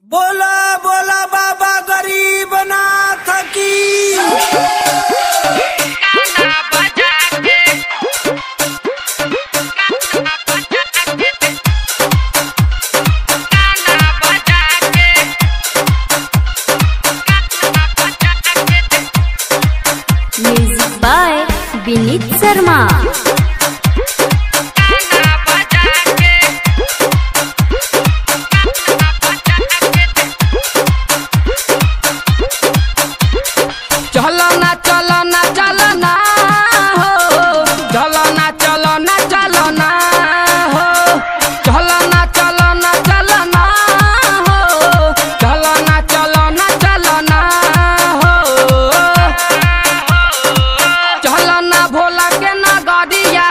बोला बोला बाबा गरीब नाथ की म्यूजिक बाय विनीत शर्मा चलो ना चलो ना चलो ना हो चलो ना चलो ना चलो ना हो चलो ना चलो ना चलो ना हो चलो ना चलो ना चलो ना हो चलो ना भोला के नगरिया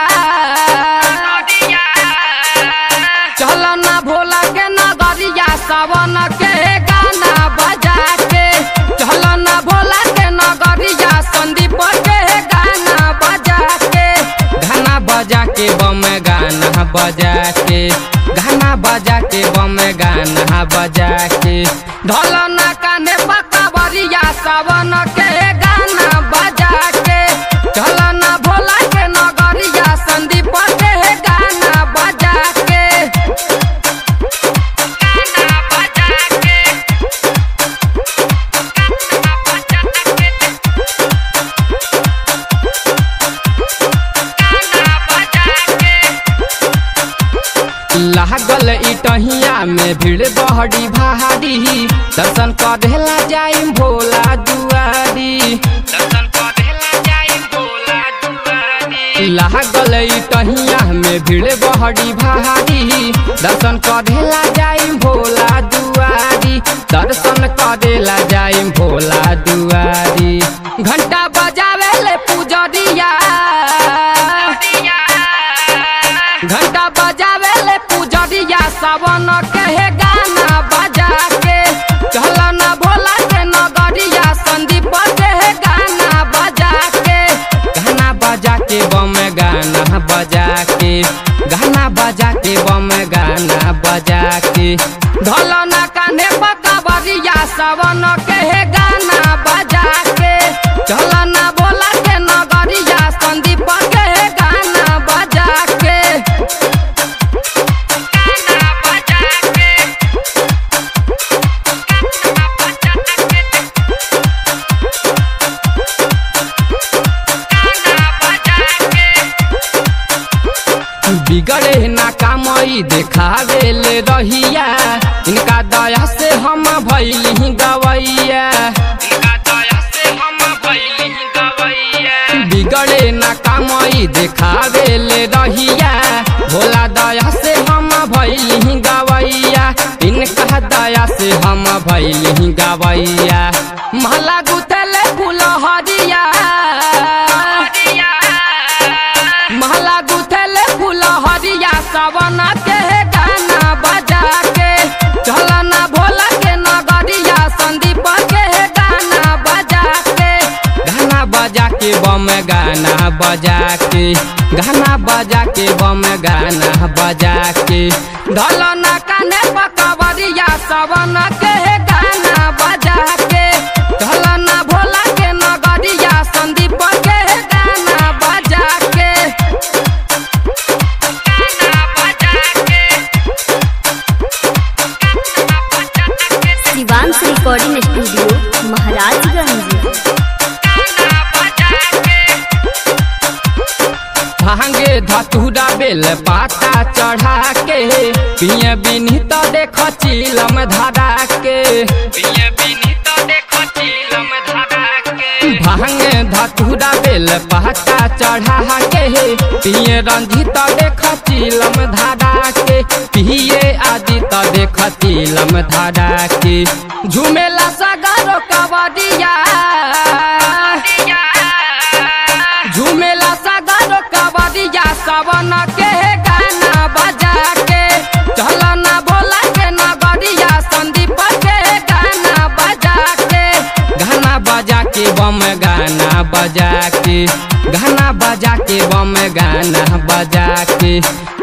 चलो ना भोला के नगरिया सावन के गाना बजा के चलो ना भोला के नगरिया संदीप के गाना बजा के गाना बजा के बम गाना बजा के गाना बजा के बम गाना बजा के ढोलो ना काने पक्का बरिया सावन के गाना बजा के चलो ना भोला के नगरिया संदीप के गाना बजा के लागल इटहिया में भीड़ बहरी भारी दर्शन करेला जाई भोला दुआरी दर्शन करेला जाई भोला दुआरी लागल इटहिया में भीड़ बहरी भारी दर्शन करेला जाई भोला दुआरी दर्शन करेला जाई भोला दुआरी घंटा बजावे ले पुजरिया घंटा बजावे ले पुजरिया सावन के हे गाना बजा के चल ना भोला के नगरिया संदीप के हे गाना बजा के गाना बजा के बम गाना बजा के गाना बजा के बम गाना बजा के ढोल ना कान्हे पका बरिया सावन के हे गाना बजा के चल ना भोला के नगरिया संदीप के हे गाना बजा के बिगड़े ना कामई देखावे ले रहिया इनका दया से हम भैली गवैया बिगड़े ना कामई देखावे ले रहिया भोला दया से हम भैली गवैया इनका दया से हम भैली गवैया महला गुथले फूल हरिया महला गुथले फूल हरिया सावन के हे गाना बजा के चल ना भोला के नगरिया संदीप के हे गाना बजा के गाना बजा के बम गाना बजा के गाना बजा के बम गाना बजा के ढल ना काने पकवरिया सावन के हे गाना बजा के ढल ना भोला के नगरिया संदीप के हे गाना बजा के शिवांश रिकॉर्डिंग स्टूडियो महाराजगंज भांगे धतूरा बेल पाता चढ़ा के पिए बिनी तो देख चिलम धरा के पिए बिनी तो देख चिलम धरा के भांगे धतूरा बेल पाता चढ़ा के पिए रंजित देख चिलम धरा के पिए आदि तो देख चिलम धरा के झूमेला सगारो कबडिया झूमेला सागर कबरिया सावन के गाना बजा के चल ना भोला के नगरिया संदीप के गाना बजा के गाना बजा के बम गाना बजा के गाना बजा के बम गाना बजा के